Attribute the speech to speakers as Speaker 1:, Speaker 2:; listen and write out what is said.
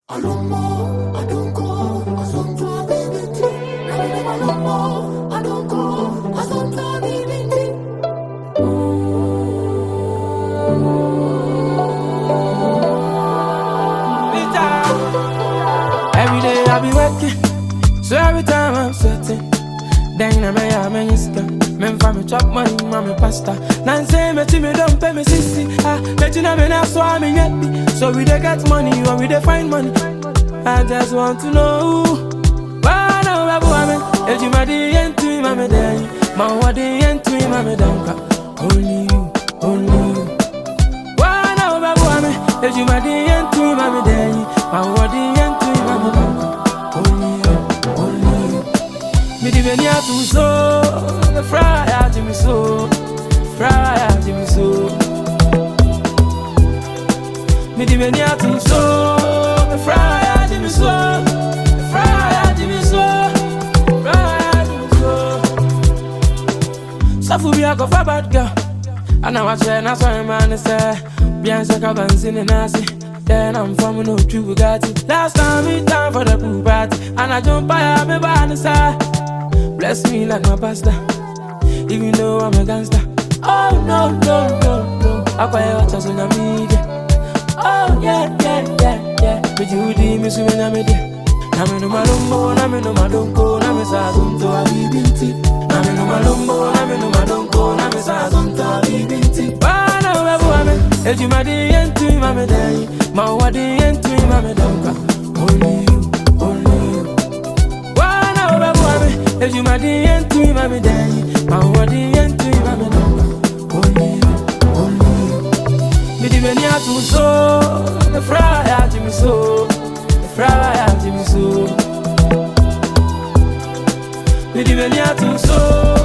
Speaker 1: I don't know, I don't go, I don't go, baby. I don't know, I don't go, I don't go, baby.
Speaker 2: Every day I be working, so every time I'm sweating. Then I may have many scam. Men for me chop money, mommy pasta. Nan say me to me don't pay me sissy. Ah, bet you know me now so I'm in happy. So we dey get money, or we dey find money. I just want to know. Why now babu ame? If you madi yentu mame dey, ma wadi yentu mame donka. Only you, only you. Why now babu ame? If you madi yentu mame dey, ma wadi yentu mame donka. Only you, only you. Me di beni atu so, the fry out me so, fry out me so. Me di beni atu so, the fry out me so, the fry out me so, fry out me so. Safu bi ako fa bad girl, and I watch her na so man say, bien se ka bansi ne nasi. Then I'm from no true Bugatti. Last time we time for the pool party, and I jump by me by the side. Bless me like my pastor, even though I'm a gangster. Oh no, no, no, no. I buy your chance on me. Oh yeah, yeah, yeah, yeah. But you did me so when I'm there. Nami no malumbo, nami no madonko, nami sa zonto abibinti. Nami no malumbo, nami no madonko, nami sa zonto abibinti. Bana webu ame, eji madi yentu mame dai, ma wadi yentu mame donka. Only you, only you. Wana webu ame, eji madi yentu mame dai, ma wadi yentu mame donka. Only you, only you. Midi beni atu so, the fry out me so, the fry out me so. Midi beni atu so,